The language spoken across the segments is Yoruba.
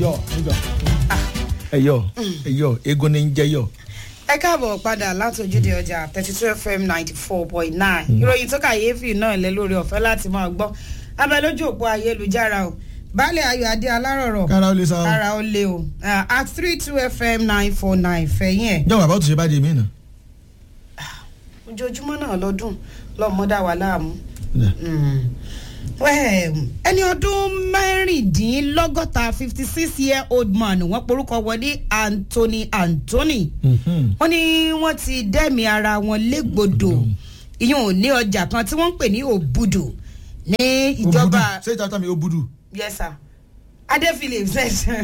yọ nígbà ẹyọ ẹyọ egun ni ń jẹ yọ. ẹ káàbọ̀ padà láti ojúde ọjà thirty two fm ninety four point nine ìròyìn tó kàyéfì náà lẹ lórí ọ̀fẹ́ láti máa gbọ́ abẹ lójú òpó ayélujára o baálé ayọ̀ adé alárọ̀rọ̀ kára ó lè sa o. ara ó lé o Ah, at three two fm nine four nine fẹ̀yìn ẹ̀ jọ̀wọ́ àbá tó ṣe bá di mí nà. ojoojúmọ́ náà lọ́dún lọ́mọdá wa láàmú. Well, ẹni ọdún mẹ́rìndínlọ́gọ́ta fifty six year old man wọ́n porúkọ wọlé Anthony Anthony wọ́n ní wọ́n ti dẹ́mi ara wọn légbodò ìyẹn ò ní ọjà kan tí wọ́n ń pè ní òbudù ní ìjọba ṣé ìta mi ó budu. yes sir adé phillips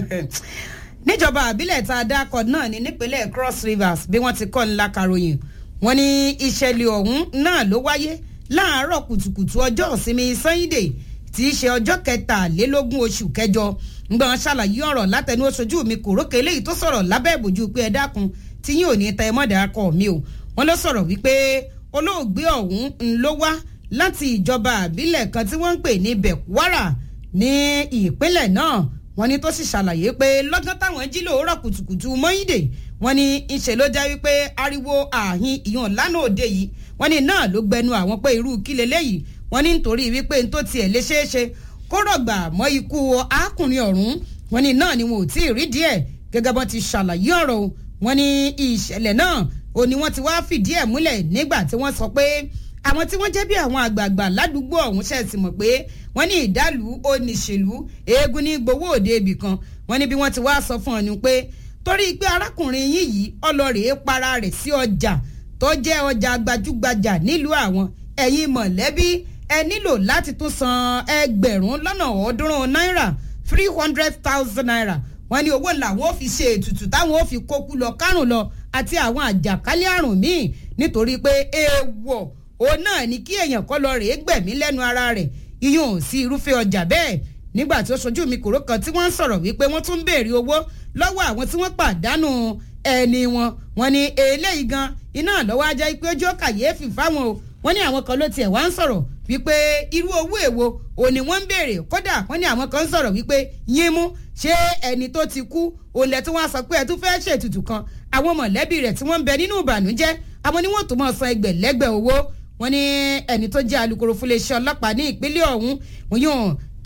níjọba àbílẹ̀ tá a dákọ̀ náà ní nípínlẹ̀ cross rivers bí wọ́n ti kọ́ ńlá karòyìn wọ́n ní ìṣẹ̀lẹ̀ ọ̀hún náà ló wáyé láàárọ̀ kùtùkùtù ọjọ́ ìsinmi sunday tí í ṣe ọjọ́ kẹtàlélógún oṣù kẹjọ ngbọ́n ṣàlàyé ọ̀rọ̀ látẹnu oṣojú mi kò rókè eléyìí tó sọ̀rọ̀ lábẹ́ ìbòjú pé ẹ dákun tí yín ò ní tẹ mọ́dà akọ mi o wọ́n ló sọ̀rọ̀ wípé olóògbé ọ̀hún ń ló wá láti ìjọba àbílẹ̀ kan tí wọ́n ń pè ní bekwara ní ìpínlẹ̀ náà wọ́n ní tó sì ṣàlàyé pé lọ́gán táwọn jí lòórọ̀ kùtùkùtù mọ́yìndé wọ́n ní ìṣe ló jẹ́ wípé ariwo ààhin ìyọ̀n lánàá òde yìí wọ́n ní náà ló gbẹnu àwọn pé irú kí leléyìí wọ́n ní nítorí wípé n tó tiẹ̀ lè ṣeé ṣe kó rọ̀gbà mọ́ ikú arákùnrin ọ̀hún wọ́n ní náà ni wọn ò tí ì rí díẹ̀ gẹ́gẹ́ bọ́n ti ṣàlàyé ọ̀rọ̀ o wọ́n ní ìṣẹ̀lẹ̀ náà ò ní wọ́n ti wá fìdí ẹ̀ múlẹ̀ nígbà tí wọ́n sọ pé àwọn tí wọ́n jẹ́ bí àwọn àgbààgbà ládùúgbò ọ̀hún ṣe sì mọ̀ pé wọ́n ní ìdálù oníṣèlú eégún ní gbowó òde ibì kan wọ́n ní bí wọ́n ti wá sọ fún ọ ni pé torí pé arákùnrin yín yìí ọlọ́rẹ̀ẹ́ para rẹ̀ sí ọjà tó jẹ́ ọjà gbajúgbajà nílùú àwọn ẹ̀yin mọ̀lẹ́bí ẹ nílò láti tún san ẹgbẹ̀rún lọ́nà ọ̀ọ́dúnrún náírà three hundred thousand naira wọ́n ní owó làwọn ò fi ṣe ètùtù táwọn ò fi kókú lọ kárùn lọ àti àwọn àjàkálẹ̀ àrùn míì nítorí pé èèwọ̀ òun náà ni kí èèyàn kọ́ lọ rèé gbẹ̀mí lẹ́nu ara rẹ̀ iyùn sí irúfẹ́ ọjà bẹ́ẹ̀ nígbà tí ó ṣojú mi kòró kan tí wọ́n ń sọ̀rọ̀ wípé wọ́n tún ń béèrè owó lọ́wọ́ àwọn tí wọ́n pàdánù ẹni wọn wọ́n ní eléyìí gan iná lọ́wọ́ ajá pé ojú kàyéfì fáwọn o wọ́n ní àwọn kan ló tiẹ̀ wá ń sọ̀rọ̀ wípé irú owó èwo òní wọ́n ń béèrè kódà wọ́n ní àwọn kan ń sọ̀rọ̀ wípé yín mú ṣé ẹni tó ti kú òǹlẹ̀ tí wọ́n sọ pé ẹ tún fẹ́ ṣètùtù kan àwọn mọ̀lẹ́bí rẹ̀ tí wọ́n ń bẹ nínú ìbànújẹ́ àwọn ni wọ́n tó máa san ẹgbẹ̀lẹ́gbẹ̀ owó wọ́n ní ẹni tó jẹ́ alukoro fúnléeṣẹ́ ọlọ́pàá ní ìpínlẹ̀ ọ̀hún wọ́n yóò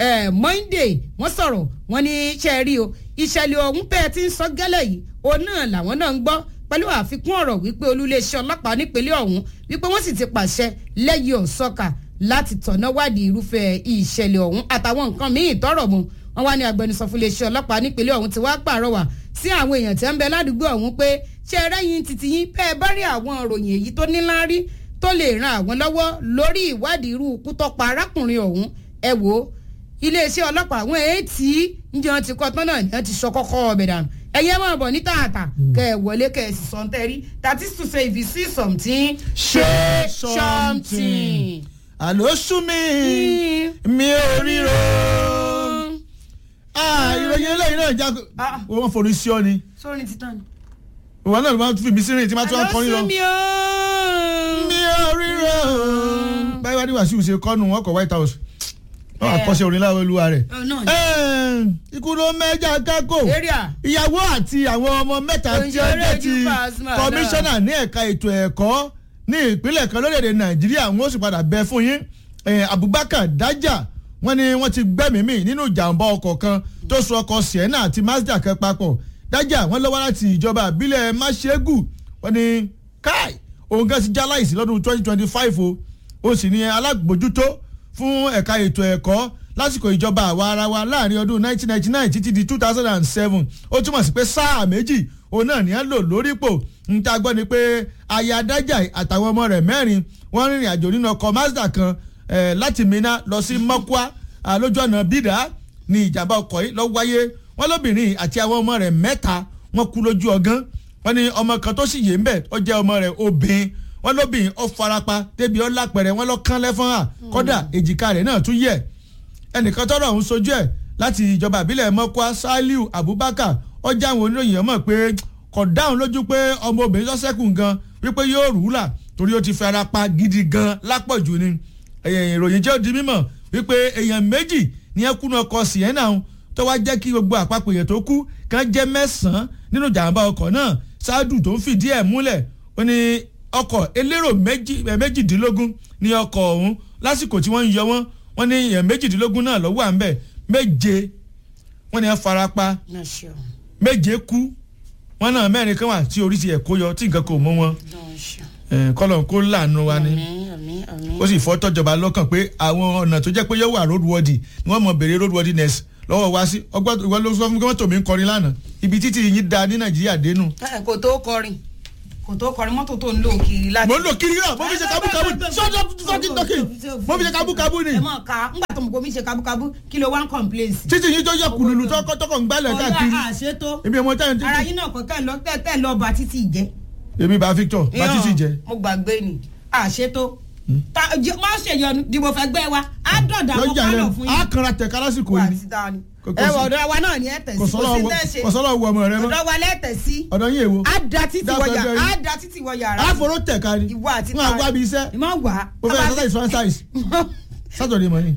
monday wọ́n sọ̀rọ̀ wọ́n ní ṣe rí o ìṣẹ̀lẹ̀ ọ̀hún bẹ́ẹ̀ ti ń sọ gẹ́lẹ́ yìí òun náà làwọn náà ń gbọ́ pẹ̀lú àfikún ọ̀rọ̀ wípé olúléeṣẹ́ ọlọ́pàá nípínlẹ̀ ọ̀hún wípé wọ́n sì ti pàṣẹ lẹ́yìn ọ̀sọ́kà láti tọ̀nà wádìí irúfẹ́ ìṣẹ̀lẹ̀ ọ̀hún àtàwọn nǹkan míì tọrọ mu wọ́n wá ní agbẹnusọ fún iléeṣẹ́ ọlọ́pàá nípínlẹ̀ ọ̀hún ti wá pàrọwà sí àwọn èèyàn tí ń bẹ ládùúgbò ọ̀hún pé ṣé ẹ rẹ́yìn títí yín bẹ́ẹ̀ bá rí àwọn ìròyìn èyí tó níláárí tó lè ran àwọn lọ́wọ́ lórí ìwádìí irú ikú tó pa arákùnrin ọ̀hún ẹ wò ó iléeṣẹ́ ọlọ́pàá àwọn èètì ǹjẹ́ ti kọ́ tán náà ni wọ́n ti sọ kọ́kọ́ ọbẹ̀ dànù ẹ̀yẹ́ máa bọ̀ ní tààtà kẹ́ ẹ̀ wọlé kẹ́ ẹ̀ sì sọ tẹ́ rí that is to say if you see something Say say something. àló sú mi mi ò ríro. Ah, ìròyìn eléyìí náà já Ah. wọ́n forí sí ọ ni sórí ti tán ni. ìwọ náà ló máa fi mí sírìn tí máa tún wá kọrin lọ. àlọ́ sí mi ooo. mi ò ríro. báyìí wá ní wàásù ṣe kọ́nu wọn kọ white house wọn àkọsí orin láwọn olúwa rẹ̀. Oh, no. ikú ló mẹ́jà kákò area. ìyàwó àti àwọn ọmọ mẹ́ta tí ó Òǹṣeré jẹ́ ti ju Pasuma náà. kọmíṣánná ní ẹ̀ka ètò ẹ̀kọ́ ní ìpínlẹ̀ kan lórílẹ̀‐èdè nàìjíríà wọ́n sì padà bẹ fún yín Eh, abubakar dájà wọ́n ní wọ́n ti gbẹ́mìí mì nínú ìjàmbá ọkọ̀ kan tó so ọkọ̀ sienna àti mazda kan papọ̀ dájà wọ́n lọ́wọ́ láti ìjọba àbílẹ̀ máṣẹ́gù wọ́n ní káì òun gan ti já láìsí lọ́dún twenty twenty five o ó sì ní alágbòjútó fún ẹ̀ka ètò ẹ̀kọ́ lásìkò ìjọba àwa ara wa láàrin ọdún 1999 títí di 2007 ó túmọ̀ sí pé sáà méjì òun náà ní á lò lórípò ń ta gbọ́ ni pé aya adájà àtàwọn ọmọ rẹ̀ mẹ́rin wọ́n rìnrìn àjò nínú ọkọ̀ mazda kan eh, láti mina lọ sí mọ́kúá ah, lójú ọ̀nà bídà ní ìjàmbá ọkọ̀ yìí lọ́ wáyé wọ́n lóbìnrin àti àwọn ọmọ rẹ̀ mẹ́ta wọ́n kú lójú ọgán wọ́n ní ọmọ kan tó sì yé ń bẹ̀ ó jẹ́ ọmọ rẹ̀ obìnrin wọ́n lóbìnrin ó farapa débi ó lápẹ̀rẹ̀ wọ́n lọ kán lẹ́fọ́n hà kọ́dà èjìká rẹ̀ náà tún yẹ̀ ẹnìkan tọrọ ọ̀hún sojú ẹ̀ láti ìjọba ìbílẹ̀ mọ́kúá saliu abubakar ọjà àwọn oníròyìn ọmọ pé kò dáhùn lójú pé ọmọ obìnrin sọ́sẹ́kù gan wípé yóò rú là torí ó ti fẹ́ ara pa gidi gan lápọ̀jù ni ìròyìn jẹ́ ó di mímọ̀ wípé èèyàn méjì ní ẹkùnú ọkọ̀ sienna tó wá jẹ́ kí gbogbo àpapọ̀ èèyàn tó kú kán jẹ́ mẹ́sàn-án nínú ìjàmbá ọkọ̀ náà ṣáàdù tó ń fìdí ẹ̀ múlẹ̀ ó ní ọkọ̀ elérò méjìdínlógún ní ọkọ̀ ọ̀hún lásìkò tí wọ́n ń yọ wọ́n wọ́n ní èèyàn méjìdínlógún náà lọ́wọ́ à ń bẹ̀ méje wọ́n ní ẹ farapa méje kú wọ́n náà mẹ́rin kan wà tí orí ti ẹ̀ kó yọ tí nǹkan kò mú wọn kọ́lọ̀ kó láàánú wa ni ó sì fọ́ tọ́jọba lọ́kàn pé àwọn ọ̀nà tó jẹ́ pé yóò wà roadworthy ni wọ́n mọ̀ béèrè roadworthiness lọ́wọ́ wá sí ọgbọ́n ìwọ ló sọ fún mi kí wọ́n tò mí ń kọrin lánàá ibi títí yín da ní nàìjíríà dénú. kò tó kọrin kò tó kọrin mọ́tò tó ń lò kiri láti. mo ń lò kiri náà mo fi ṣe kábúkábú sọ́jọ́ sọ́jọ́ tọ́kì mo fi ṣe kábúkábú ni. ẹ mọ̀ ká ńgbà tó mọ̀ kó mi ṣe kábúkábú kí ló wá ń complain sí. títí yín tó yẹ kùlùlù tọkọ tọkọ ń gbálẹ̀ káàkiri. ọ̀la àṣetó èmi ọmọ táyà títí. ara yín náà kọ́ tẹ̀ lọ tẹ̀ lọ bá títì jẹ́. èmi bá Victor bá títì jẹ. mo gbàgbé ni àṣetó má ṣèyọnu dìbò fẹ́ gbẹ́ wa á dọ̀dà àwọn kálọ̀ fún yín. á kanra tẹ̀ kálásìkò yìí ni ẹ wọ ọ̀dọ̀ wa náà ni ẹ tẹ̀ sí kò sí tẹ́ ṣe kò sọ́lọ́ wọ ọmọ rẹ mọ́ ọ̀dọ̀ wa lẹ́tẹ̀ sí ọ̀dọ̀ yín èwo. á da títì wọ yàrá á da títì wọ yàrá. á foró tẹ̀ ká ni ìwọ àti wọn àgbà bíi iṣẹ́ ìmọ̀ wà. mo fẹ́ exercise one size Saturday morning.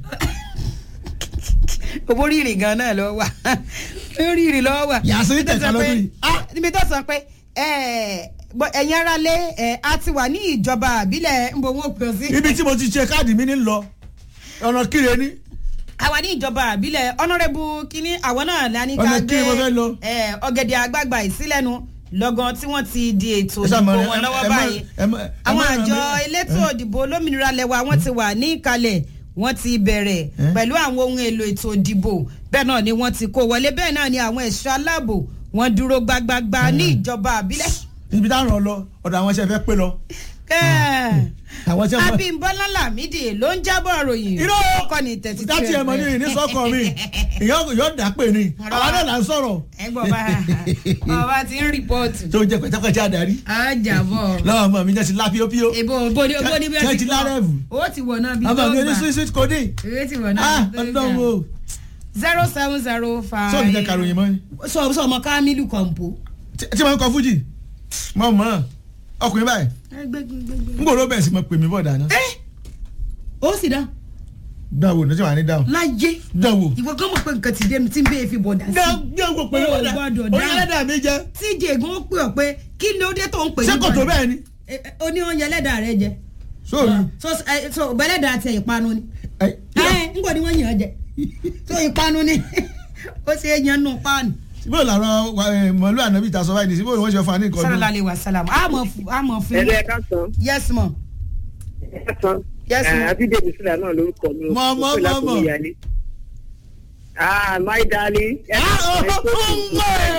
owó rírì gan náà lọ wà rírì lọ wà. yàtọ̀ tẹ̀ ká lọ́dún yìí. níbi tó sọ pé ẹ̀yin ara lé a ti wà ní ìjọba àbílẹ̀ ń bo owó pè sí. ibi tí mo ti ṣe káàdì mi ní lọ ọ̀nà kíre ní àwa ní ìjọba àbílẹ̀ ọ̀nàrẹ́bù kínní àwọn náà lání ká Ọ̀nà kí mo fẹ́ lọ? ọ̀gẹ̀dẹ̀ àgbààgbà ìsílẹ̀nu lọ́gán tí wọ́n ti di ètò ìdìbò wọn lọ́wọ́ báyìí àwọn àjọ elétò ìdìbò olómìnira lẹ́wà wọ́n ti wà ní ìkàlẹ̀ wọ́n ti bẹ̀rẹ̀ pẹ̀lú àwọn ohun èlò ètò ìdìbò bẹ́ẹ̀ náà ni wọ́n ti kó wọlé bẹ́ẹ̀ náà ni àwọn ẹ̀ṣọ́ aláàbò wọ́n dúró gbagbagba ní ìjọba àbílẹ̀. ibi táwọn lọ ọ̀dọ̀ àwọn iṣẹ́ fẹ́ pé lọ. àwọn iṣẹ́ fẹ́. Abímbọ́lá Lámìdí ló ń jábọ̀ ròyìn. irọ́ ọkọ ni tẹ̀sí dátì ẹ̀ mọ̀ ní ìní sọ́kọ̀ mi ìyọ́ dà pé ni àwọn náà là ń sọ̀rọ̀. ẹ gbọ́ bá bàbá ti ń rìpọ́ọ̀tù. tó jẹ pẹ̀tẹ́pẹ̀tẹ́ adarí. a jàbọ̀. lọ́wọ́ ọmọ mi jẹ́ ti lá píópíó. èbó bóni bóni bí Ṣé ti lárẹ́bù? o ti wọ̀ náà bí tó ọmọ mi ní gbà. sweet sweet kodi. o ti wọ̀ náà ah bí tó ọdún gbà. wo. zero seven zero five. sọ́ọ̀nù jẹ́ karòyìn mọ́ ni. sọ sọ ọmọ Kamilu Kọ̀ǹpó. tí tí wọ́n ń kọ fújì mọ̀ mọ́ ọkùnrin báyìí n gbọ́dọ̀ bẹ̀rẹ̀ sí mọ̀ pè mí bọ̀ dáná. ó sì dá dánwò ní tí wàá ní dáhùn. láyé dánwò. ìwọ gán mọ̀ pé nǹkan ti dé mi tí n bẹ́ẹ̀ fi bọ̀ dá sí. dánwò pé Ó ó dá gbọ́dọ̀ ó dáhùn. yẹ lẹ́dàá mi jẹ́. tíjì ègún ó pè ọ́ pé kí ló dé tó ń pè ṣé kò tó bẹ́ẹ̀ ni. Eh, eh, ó ní oúnjẹ ẹlẹ́dàá rẹ jẹ. sóòrù. so eh, so bẹ́lẹ́dàá tẹ ìpanu ni. ẹ ẹ ń gbọ́dọ̀ wọ́n yàn án jẹ so ìpanu ni ó ṣe é yan nù páànù. síbò làwọn mọ̀lú ànábì ta sọ báyìí ní síbò ni wọ́n ṣe fún wa ní nǹkan sọlá ọdún. lè wà sálàmù àmọ̀ fún àmọ̀ fún. ẹlẹ́ ẹ̀ka sàn yes mọ̀ ẹ̀ka sàn Yes, ma'am. àbídèmí sílẹ̀ náà lórúkọ mi Mọ̀, mọ̀, Ó pè láti mọ̀, mọ̀. Ìyálé. ah my darling ẹ Ah, oh, ẹ oh, tó oh, kù.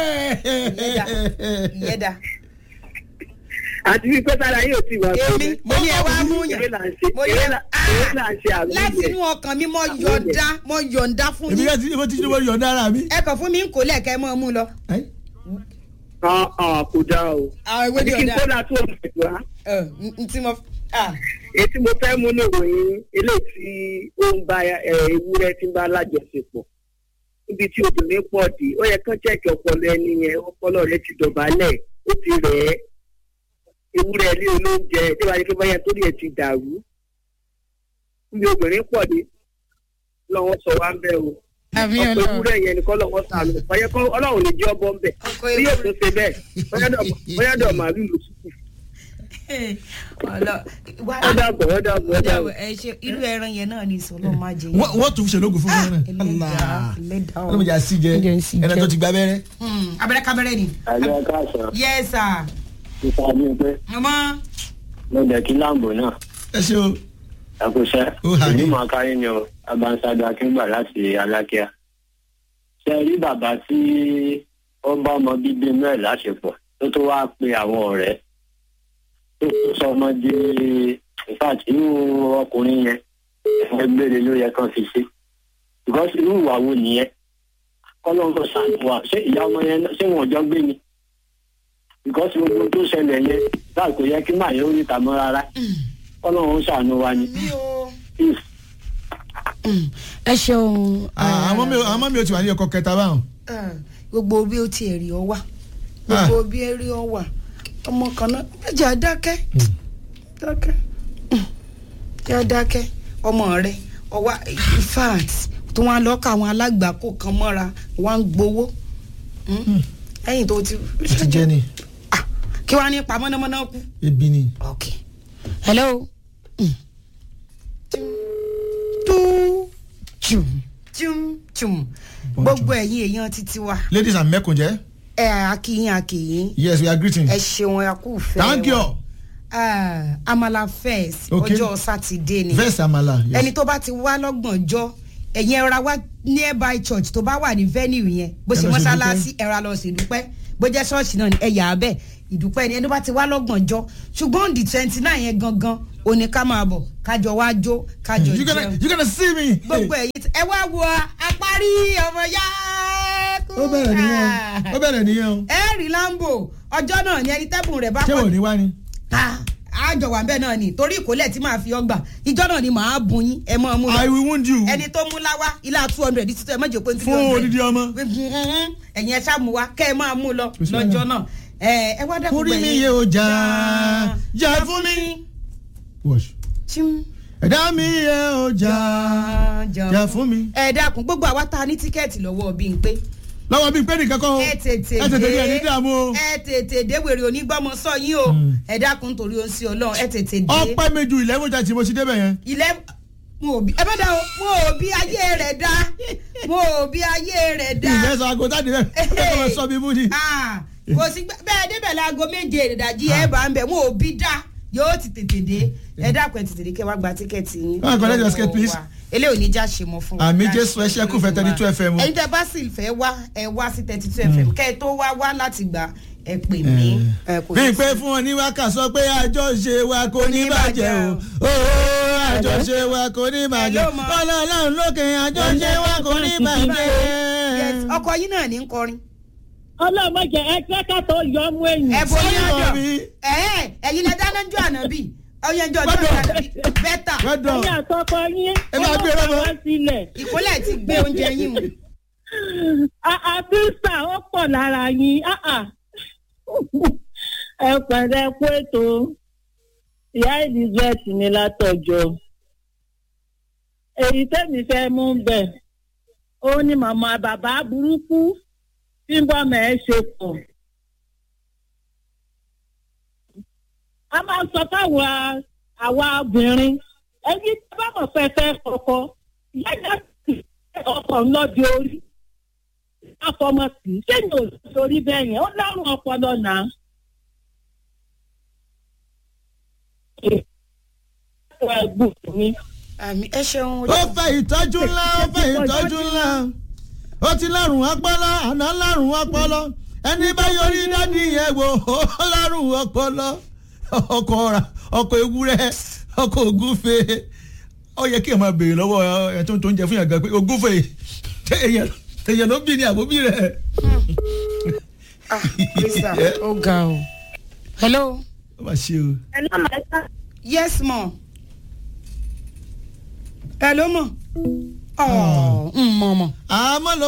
ìyẹ́dà àti wípé tára yóò ti wà èmi mo ní ẹ wá mú yàn eré là ń ṣe mo ní eré ẹ là eré là ń ṣe àrùn láti inú ọkàn mi mo yọ̀ǹda mo yọ̀ǹda fún èmi yín yẹn ti mo ti mo yọ̀ dára mi. ẹ kàn fún mi ń kó lẹ́ẹ̀kẹ́ mọ́ ọ mú lọ. Ẹ? kò dáa o àwọn ìwé ni kí n ọ̀dà kó dà tó ọ̀sẹ̀ wá ẹ n tí mo ah èyí tí mo fẹ́ mú ní ìròyìn eléyìí tí ó ń bá ẹ, ewúrẹ́ tí ń bá lájọṣepọ̀ níbi tí obìnrin pọ̀ dé ó yẹ kán chẹ́ẹ̀kì ọpọlọ ẹni yẹn ọpọlọ rẹ ti dọ̀bálẹ̀ ó ti rẹ̀ ẹ́ ewúrẹ́ ilé olóúnjẹ tí wàá ní pé báyà torí ẹ̀ ti dàrú níbi obìnrin pọ̀ dé lọ́wọ́ sọ wá ń bẹ̀ o àmì ọ̀pọ̀ ọlọ́run ewúrẹ́ yẹn nìkan lọ́wọ́ sànù báyẹ̀ kọ́ ọlọ́run lè jẹ́ ọbọ̀ ń bẹ̀ ọkọ bí yóò ewu tó ṣe bẹ́ẹ̀ bóyá dọ̀ màálù ló sùkù ọlọ wà ó dàbọ̀ ó dàbọ̀ ó dàbọ̀. ẹ ṣe irú ẹran yẹn náà ni sọlọ máa jẹ wọ́n wọ́n tún ṣe lóògùn fún mi náà. ẹlẹ́dàá ẹlẹ́dàá ọlọ́mọ ìjà sí jẹ Ǹjẹ́ ń sí ẹni jẹ? tó ti gba abẹ́rẹ́. abẹ́rẹ́ kábẹ́rẹ́ ni. àlọ́ káàsán yes sir. nípa bí pé ọmọ mo jẹ́ kí láǹbò náà ẹ ṣe o. ẹkúṣẹ́ Ó hà ní. ìlú mọ̀ọ́kárí ni o abanṣáájú akíngbà láti alákíá ṣe rí bàbá tí ó bá ọmọ bíbí inú ẹ̀ láṣepọ̀ tó tó wá pe àwọn ọ̀rẹ́ tó tó sọ ọmọ di in fact irú ọkùnrin yẹn ẹgbẹ́ gbére ló yẹ kán fi ṣe because irú ìwà wo nìyẹn kọ́lọ́ńkọ́ sàánú wa ṣé ìyá ọmọ yẹn náà- ṣé wọn ò jọ gbé ni because gbogbo tó ṣẹlẹ̀ yẹn láì kò yẹ kí màá yẹ orí ìta mọ́ rárá kọ́lọ́run sàánú wa ni mi o. peace. ẹ ṣeun. Ah, àwọn mi ò- àwọn mi ò ti wà ní ọkọ kẹta báwọn. gbogbo bí ó tiẹ̀ rí ọ wà gbogbo bí ẹ rí ọ wà ọmọ kan náà ẹjà dákẹ́ dákẹ́ Mm. jà dákẹ́ ọmọ rẹ ọwá in fact tó wọn lọ ká àwọn alágbàkó kan mọ́ra wọn ń gbowó Mm. ẹ̀yìn tó ti ó ti jẹ́ ni Ah, kí wọ́n á ní pa mọ́nàmọ́ná kú. ebi ni. ok hello. Mm. Tú, tùm, tùm, tùm. gbogbo ẹ̀yin èèyàn títí wa ladies and mẹ́kùnjẹ́ ẹ akíyín akíyín yes we are greeting. ẹ ṣeun ẹ kú fẹ́ thank you. Ah, amala first Okay. ọjọ́ sátidé ni verse amala. yes. ẹni tó bá ti wá lọ́gbọ̀njọ́ ẹ̀yin ẹ̀ra wá nearby church tó bá wà ní venue yẹn bó Ẹ ṣe lọ ṣe mọ́ṣáláṣí ẹ̀ra lọ sí ìdúpẹ́ bó jẹ́ ṣọ́ọ̀ṣì náà ni ẹ̀yà abẹ́ ìdúpẹ́ ni ẹni tó bá ti wá lọ́gbọ̀njọ́ ṣùgbọ́n di twenty nine yẹn gangan òní ká máa bọ̀ kájọ wá jó kájọ you gonna jẹun you gonna see me. gbogbo ẹ̀yin tí- ẹ wá wo apárí ọmọ yá ó bẹ̀rẹ̀ nìyẹn o ó bẹ̀rẹ̀ nìyẹn o. ẹ rí lambo ọjọ́ náà ni ẹni tẹ́bùn rẹ̀ bá ṣé pọ̀ wò ní wá ni. Ah, àjọ wà bẹ́ẹ̀ náà ni torí ìkólẹ̀ tí màá fi ọgbà ìjọ náà ni màá bùn yín ẹ mọ́ ọ mú lọ i will wound you. ẹni tó mú láwá ilá two hundred títí ẹ mọ̀jẹ̀ pé three fún hundred odidi ọmọ. ẹ̀yin ẹ ṣáà mú wa kẹ́ ẹ máa mú lọ sí wàhálà. lọ́jọ́ náà ẹ ẹ wá dẹ́kun orí mi yẹ o jà jà fún mi. wash. ẹ̀dá mi yẹ o jà jà fún mi. ẹ dákun gbogbo àwa tá a ní tíkẹ́ẹ̀tì lọ́wọ́ bí n pé lọ́wọ́ bíi pé nìkan kọ́ o. ẹ tètè ẹ tètè dé dé ẹni dààmú o. ẹ tètè dé wèrè onígbọ́mọ sọ yín o ẹ dákun torí o ń sí ọlọ́run ẹ tètè dé ọpẹ́ mi ju eleven thirty mo ti débẹ̀ yẹn. ilẹ̀ mo ò bí ẹ bá dá o mo ò bí ayé rẹ̀ dá mo ò bí ayé rẹ̀ dá. ìyẹn sọ aago táàdì rẹ̀ ẹ kọ́ lọ sọ mi mú ni. Ah, kò sí gbẹ- bẹ́ẹ̀ débẹ̀ láago méje ìdájí ẹ bá ń bẹ̀ mo ò bí dá yóò ti tètè dé ẹ dákun ẹ tètè dé kẹ wá gba tíkẹ́ẹ̀tì yín. Ah, collect your ticket, please. eléyìí ò ní já ṣe mọ fún wa. àmì jésù ẹ ṣẹ́kù fẹ́ thirty two fm. ẹ̀yin tẹ́ bá sì fẹ́ wá ẹ wá sí thirty two fm kẹ́ ẹ tó wá wá láti gbà ẹ pè mí. ẹ kò bí ní pé sí- fún ọ ní wákà sọ pé àjọṣe wa kò ní bàjẹ́ o ooo àjọṣe wa kò ní bàjẹ́ Hello, ma. ọlọ́run lókè àjọṣe wa kò ní Yes, bàjẹ́. ọkọ yín náà ní ń kọrin. ọlọ́mọdé ẹgbẹ́ kàtó yọ ọmú ẹ̀yìn. ẹ bo ní Sorry, ọjọ́ mami. ẹ̀ẹ́ ẹ̀yin lẹ dáná jọ ànábì ọyẹnjọ ọjọ́ Gbọ́dọ̀. ànábì bẹ́tà gbọ́dọ̀ ẹ̀yìn àtọkọ yín. Ẹ máa gbé rọ́bọ. wá sílẹ̀. ìkólẹ̀ ti gbé oúnjẹ yín mu. àbísà ó pọ̀ lára yín. Ah, ah. ẹ pẹ̀lẹ́ kú ètò ìyá elizabeth ní látọ̀jọ́. èyí tẹ́mi fẹ́ mú bẹ̀ ó ní màmá bàbá burúkú tí ń bọ́ mẹ́ ṣe pọ̀. a máa sọ fáwọn àwa obìnrin ẹni tí a bá mọ̀ fẹ́ fẹ́ kọ̀kọ́ ìyá ìyá sì ọkọ̀ ńlọ́dẹ orí afọmọ sí i sẹ́yìn ò sórí bẹ́ẹ̀ yẹn ó lárùn ọpọlọ náà. ẹ̀gbọ́n mi àmì ẹ ṣeun. ó fẹ́ ìtọ́jú ńlá ó fẹ́ ìtọ́jú ńlá ó ti lárùn ọpọlọ àná lárùn ọpọlọ ẹni bá yọrí dádì yẹn wò ó lárùn ọpọlọ ọkọ ra ọkọ ewúrẹ́ ọkọ ògúnfe ó yẹ kí ẹ máa béèrè lọ́wọ́ ẹ tó ń tó ń jẹ fún yàn gan pé ògúnfe ṣé èèyàn èèyàn ló bí ni àbóbí rẹ̀. ah krista ó ga o. hello ó mà ṣe o. yes mo. hello mo. ọ̀ ń mọ̀ mọ̀. àmọ́ lọ